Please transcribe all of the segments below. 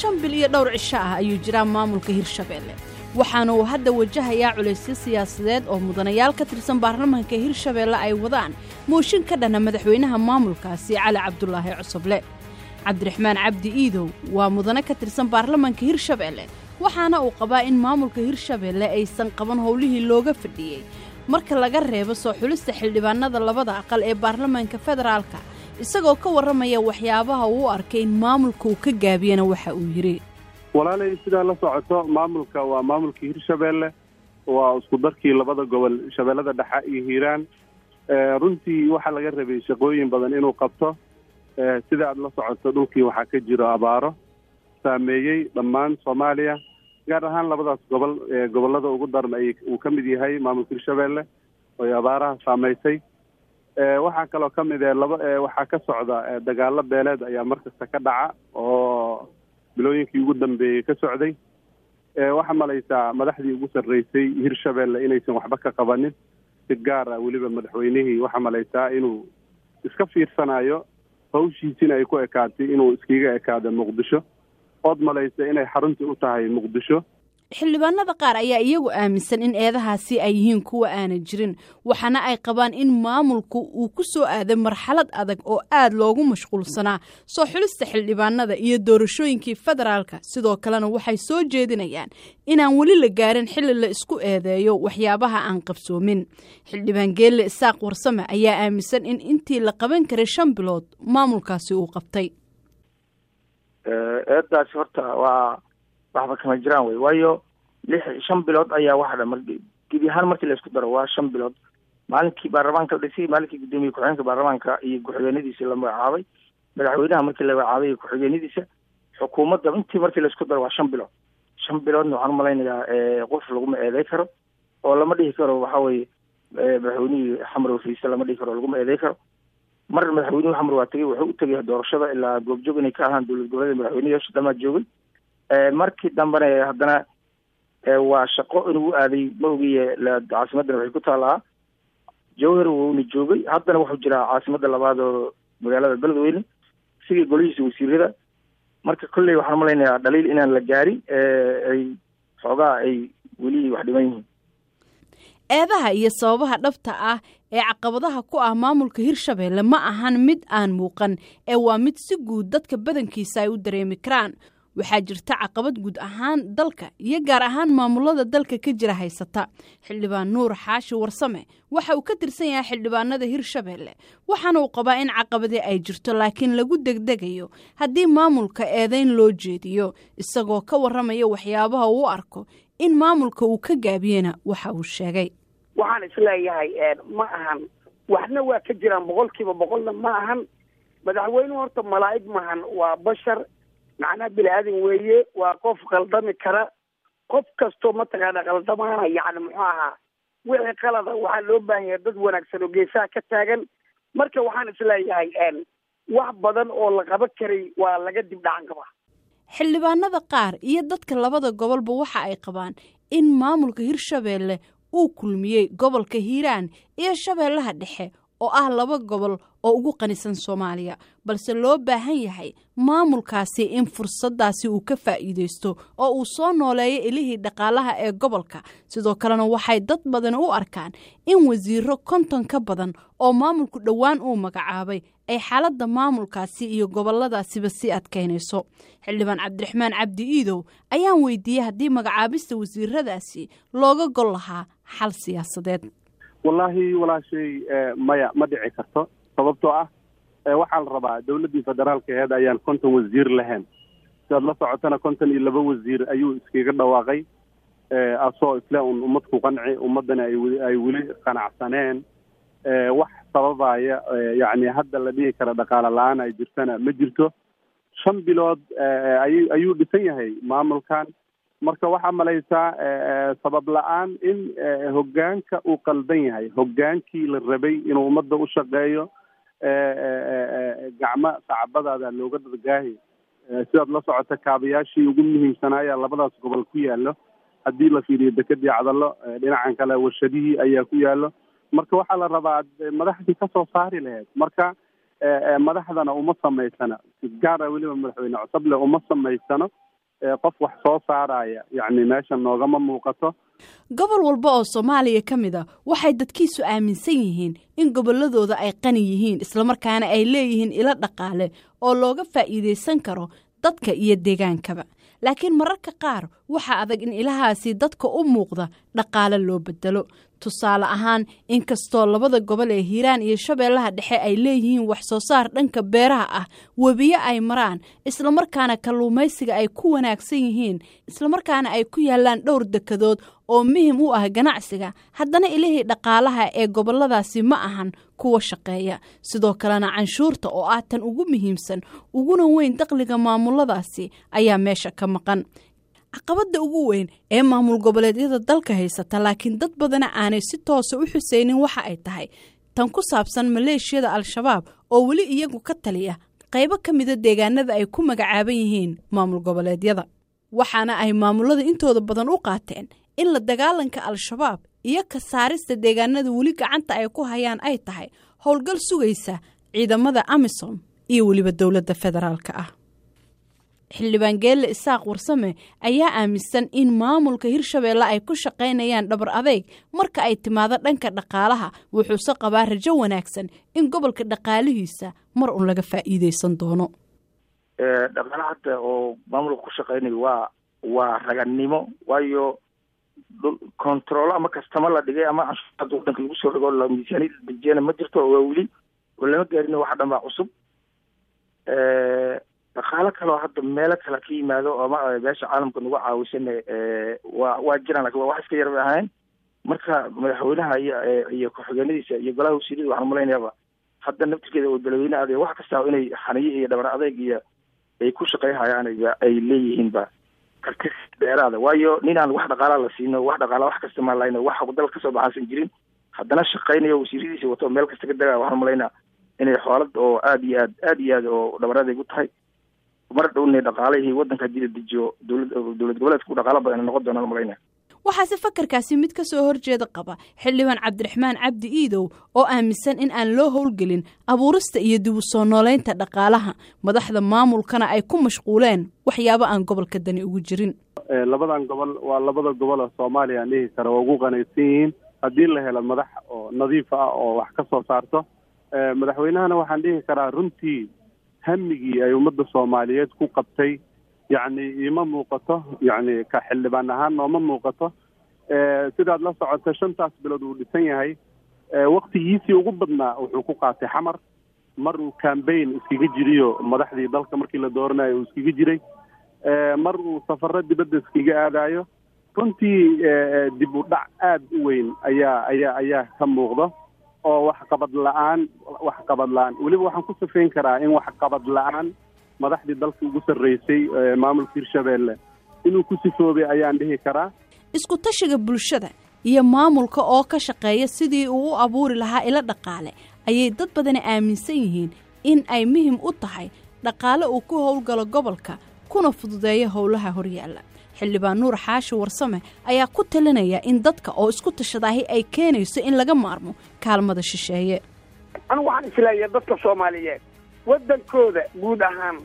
shan bil iyo dhowr cisho ah ayuu jiraa maamulka hirshabeelle waxaana uu hadda wajahayaa culaysyo siyaasadeed oo mudanayaal ka tirsan baarlamaanka hirshabeelle ay wadaan mooshin ka dhana madaxweynaha maamulkaasi cali cabdulaahi cusuble cabdiraxmaan cabdi iidow waa mudane ka tirsan baarlamaanka hirshabeelle waxaana uu qabaa in maamulka hirshabeelle aysan qaban howlihii looga fadhiyey marka laga reebo soo xulista xildhibaanada labada aqal ee baarlamaanka federaalka isagoo ka warramaya waxyaabaha uu u arkay in maamulka uu ka gaabiyana waxa uu yidhi walaalay sidaa la socoto maamulka waa maamulkii hirshabeelle waa isku darkii labada gobol shabeellada dhexe iyo hiiraan runtii waxaa laga rabay shaqooyin badan inuu qabto sida aad la socoto dhulkii waxaa ka jiro abaaro saameeyey dhammaan soomaaliya gaar ahaan labadaas gobol gobollada ugu daran ay uu ka mid yahay maamulka hirshabeelle oy abaaraha saameysay waxaa kaloo ka mid e laba waxaa ka socda dagaalo beeleed ayaa markasta ka dhaca oo bilooyinkii ugu dambeeyey ka socday waxaa malaysaa madaxdii ugu sarreysay hirshabeelle inaysan waxba ka qabanin si gaar ah weliba madaxweynihii waxaa malaysaa inuu iska fiirsanayo hawshiisina ay ku ekaatay inuu iskiga ekaado muqdisho ood malaysa inay xaruntii u tahay muqdisho xildhibaanada qaar ayaa iyagu aaminsan in eedahaasi ay yihiin kuwa aana jirin waxaana ay qabaan in maamulku uu ku soo aaday marxalad adag oo aad loogu mashquulsanaa soo xulista xildhibaanada iyo doorashooyinkii federaalka sidoo kalena waxay soo jeedinayaan inaan weli la gaarin xilli la isku eedeeyo waxyaabaha aan qabsoomin xildhibaan geelle isaaq warsame ayaa aaminsan in intii la qaban karay shan bilood maamulkaasi uu qabtay eedaasi horta waa waxba kama jiraan wey waayo lix shan bilood ayaa waxa dha gebi ahaan markii la isku daro waa shan bilood maalinkii baarlamaanka la dhisay maalinkii guddoomiye ku-xigeenka baarlamaanka iyo ku-xigeenadiisa la magacaabay madaxweynaha markii la magacaabay iyo ku-xigeenadiisa xukuumadda intii markii la isku daro waa shan bilood shan biloodna waxaan umalaynayaa qof laguma eeday karo oo lama dhihi karo waxa weye madaxweynihii xamar wafiise lama dhihi karo laguma eeday karo mar madaxweynuhu xamar waa tegey wuxuu u tegay doorashada ilaa goobjoog inay ka ahaan dowlad goboleeda madaxweyneyaasha dhamaa joogay markii dambena haddana waa shaqo inuu u aaday ma ogiye caasimaddana waxay ku taallaa jawhar wuuna joogay haddana wuxuu jiraa caasimadda labaad oo magaalada beledweyne sidii golihiisa wasiirada marka kolley waxaan umalaynayaa dhaliil inaan la gaarin ay xoogaa ay weli wax dhiman yihiin eedaha iyo sababaha dhabta ah ee caqabadaha ku ah maamulka hirshabeelle ma ahan mid aan muuqan ee waa mid si guud dadka badankiisa ay u dareemi karaan waxaa jirta caqabad guud ahaan dalka iyo gaar ahaan maamulada dalka ka jira haysata xildhibaan nuur xaashi warsame waxa uu ka tirsan yahay xildhibaanada hirshabeelle waxaana uu qabaa in caqabadii ay jirto laakiin lagu degdegayo haddii maamulka eedayn loo jeediyo isagoo ka warramaya waxyaabaha uu arko in maamulka uu ka gaabiyena waxa uu sheegay waxaan isleeyahay ma ahan waxna waa ka jiraan boqolkiiba boqolna ma ahan madaxweynuhu horta malaa'ig maahan waa bashar macnaha bini aadan weeye waa qof khaldami kara qof kastoo mataqaana khaldamaana yacni muxuu ahaa wixii qalada waxaa loo baahan yahay dad wanaagsan oo geesaha ka taagan marka waxaan isleeyahay wax badan oo la qaban karay waa laga dib dhacan kaba xildhibaanada qaar iyo dadka labada gobolba waxa ay qabaan in maamulka hirshabeelle uu kulmiyey gobolka hiiraan iyo shabeellaha dhexe oo ah laba gobol oo ugu qanisan soomaaliya balse loo baahan yahay maamulkaasi in fursaddaasi uu ka faa'iidaysto oo uu soo nooleeyo ilihii dhaqaalaha ee gobolka sidoo kalena waxay dad badan u arkaan in wasiiro konton ka badan oo maamulku dhowaan uu magacaabay ay xaaladda maamulkaasi iyo gobolladaasiba sii adkaynayso xildhibaan cabdiraxmaan cabdi iidow ayaan weydiiyey haddii magacaabista wasiiradaasi looga gol lahaa xal siyaasadeed wallaahi walaashay maya ma dhici karto sababtoo ah waxaa la rabaa dowladdii federaalka aheed ayaan konton wasiir lahayn sidaad la socotana konton iyo laba wasiir ayuu iskaga dhawaaqay asoo isle un ummad ku qanci ummaddana ay weli qanacsaneen wax sababaya yacni hadda la dhihi kara dhaqaale la-aan ay jirtana ma jirto shan bilood ay ayuu dhisan yahay maamulkan marka waxaa malaysaa sabab la-aan in hoggaanka uu qaldan yahay hoggaankii la rabay inuu ummadda u shaqeeyo gacmo sacbadaada looga dadgaahi sidaad la socota kaabayaashii ugu muhiimsanaayaa labadaas gobol ku yaallo haddii la fiiriyo dekedii cadallo dhinacan kale warshadihii ayaa ku yaallo marka waxaa la rabaa madaxdii kasoo saari lahayd marka madaxdana uma samaysana gaara weliba madaxweyne cusable uma samaysano qof wax soo saaraya yacni meesha noogama muuqato gobol walba oo soomaaliya ka mid a waxay dadkiisu aaminsan yihiin in gobolladooda ay qani yihiin islamarkaana ay leeyihiin ilo dhaqaale oo looga faa'iidaysan karo dadka iyo deegaankaba laakiin mararka qaar waxaa adag in ilahaasi dadka u muuqda dhaqaale loo bedelo tusaale ahaan inkastoo labada gobol ee hiiraan iyo shabeellaha dhexe ay leeyihiin wax soo saar dhanka beeraha ah webiyo ay maraan islamarkaana kalluumaysiga ay ku wanaagsan yihiin islamarkaana ay ku yaallaan dhowr dekadood oo muhim u ah ganacsiga haddana ilihii dhaqaalaha ee gobolladaasi ma ahan kuwa shaqeeya sidoo kalena canshuurta oo ah tan ugu muhiimsan uguna weyn dakhliga maamuladaasi ayaa meesha ka maqan caqabadda ugu weyn ee maamul goboleedyada dalka haysata laakiin dad badana aanay si toosa u xuseynin waxa ay tahay tan ku saabsan maleeshiyada al-shabaab oo weli iyagu ka taliya qaybo ka mida deegaanada ay ku magacaaban yihiin maamul goboleedyada waxaana ay maamulada intooda badan u qaateen in la dagaalanka al-shabaab iyo ka saarista deegaanada weli gacanta ay ku hayaan ay tahay howlgal sugaysa ciidamada amisom iyo weliba dowladda federaalka ah xildhibaan geelle isaaq warsame ayaa aaminsan in maamulka hirshabeelle ay ku shaqaynayaan dhabar adeyg marka ay timaado dhanka dhaqaalaha wuxuuse qabaa rajo wanaagsan in gobolka dhaqaalihiisa mar un laga faa'iideysan doono dhaqaala hadda oo maamulka ku shaqaynayo waa waa raganimo waayo controlo ama kastama la dhigay ama canshuurada wadanka lagu soo dhigo la miisaaniyada dejiyana ma jirto oo waa weli oo lama gaarin waxa dhan baa cusub dhaqaalo kaleo hadda meelo kale ka yimaado ama meesha caalamka nagu caawisan waa waa jiraan lakin waa wax iska yar bay ahayn marka madaxweynaha iyo iyo ku-xigeenadiisa iyo golaha wasiirada waxaan malaynayaaba hadda naftirkeeda oo dalweyne adeeg wax kasta inay xaniyo iyo dhabar adeeg iyo ay ku shaqeyhayaan ay leeyihiinba karti dheeraada waayo nin aan wax dhaqaalaa la siino wax dhaqaala wax kasta maa lahayn wax dal kasoo baxaasan jirin haddana shaqeynayo wasiiradiisa wato meel kasta ka degaya waxaan malaynaa inay xoolad oo aada iyo aad aada iyo aad oo dhabar adeeg u tahay mar dhowna dhaqaalihii waddanka hadii la dejiyo dowlad dowlad goboleedku dhaqaalo badan noqon doonaan malayna waxaase fakarkaasi mid ka soo horjeeda qaba xildhibaan cabdiraxmaan cabdi iidow oo aaminsan in aan loo howlgelin abuurista iyo dib u soo nooleynta dhaqaalaha madaxda maamulkana ay ku mashquuleen waxyaabo aan gobolka dani ugu jirin labadan gobol waa labada gobol oo soomaaliya aan dhihi kara waa ugu qanaysan yihiin haddii la helo madax oo nadiif ah oo wax ka soo saarto madaxweynahana waxaan dhihi karaa runtii hamigii ay ummadda soomaaliyeed ku qabtay yacni iima muuqato yacni ka xildhibaan ahaan nooma muuqato sidaad la socoto shantaas bilood uu dhisan yahay waktigiisii ugu badnaa wuxuu ku qaatay xamar mar uu cambaign iskaga jiriyo madaxdii dalka markii la dooranayo uu iskaga jiray mar uu safaro dibadda iskaga aadayo runtii dib u dhac aada u weyn ayaa ayaa ayaa ka muuqdo oo waxqabad la-aan waxqabad la-aan weliba waxaan ku safeyn karaa in waxqabad la-aan madaxdii dalka ugu sarreysay maamulka hirshabeelle inuu ku sifoobay ayaan dhihi karaa isku tashiga bulshada iyo maamulka oo ka shaqeeya sidii uu u abuuri lahaa ilo dhaqaale ayay dad badani aaminsan yihiin in ay muhim u tahay dhaqaale uu ku howlgalo gobolka kuna fududeeyo howlaha horyaalla xildhibaan nuur xaashi warsame ayaa ku talinaya in dadka oo isku tashadaahi ay keenayso in laga maarmo kaalmada shisheeye anigu waxaan isleeyahay dadka soomaaliyeed waddankooda guud ahaan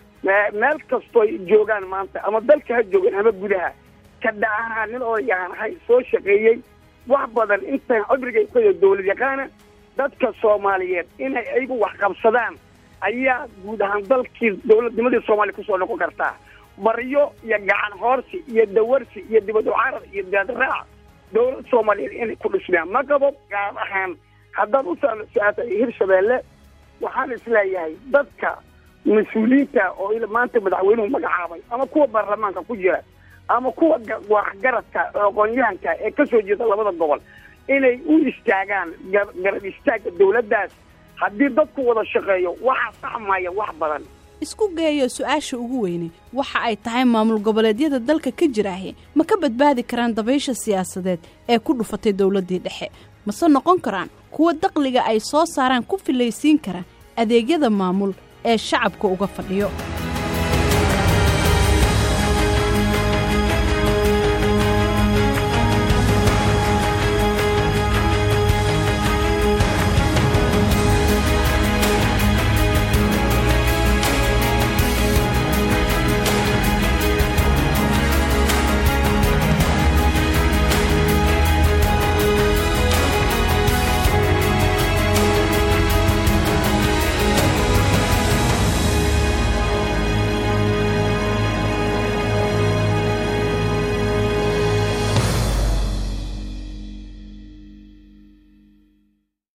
meel kastooy joogaan maanta ama dalka ha joogaan ama gudaha kadha ahaan nin odayahan ahay soo shaqeeyey wax badan intaan cibrigay ku dawlad yaqaana dadka soomaaliyeed inay ayagu wax qabsadaan ayaa guud ahaan dalkii dawladnimadii soomaaliya kusoo noqon kartaa baryo iyo gacan hoorsi iyo dawarsi iyo dibad ucarar iyo daadraac dawlad soomaaliyeed inay ku dhismaan ma qabo gaar ahaan haddaad u su-aasay hirshabeelle waxaan isleeyahay dadka mas-uuliyiinta oo maanta madaxweynuhu magacaabay ama kuwa baarlamaanka ku jira ama kuwa waxgaradka aqoon-yahanka ee ka soo jeeda labada gobol inay u istaagaan garab istaagga dawladdaas haddii dadku wada shaqeeyo waxaa saxmaya wax badan isku geeyo su-aasha ugu weyne waxa ay tahay maamul goboleedyada dalka ka jiraahe ma ka badbaadi karaan dabaysha siyaasadeed ee ku dhufatay dowladdii dhexe mase noqon karaan kuwa daqliga ay soo saaraan ku filaysiin kara adeegyada maamul ee shacabka uga fadhiyo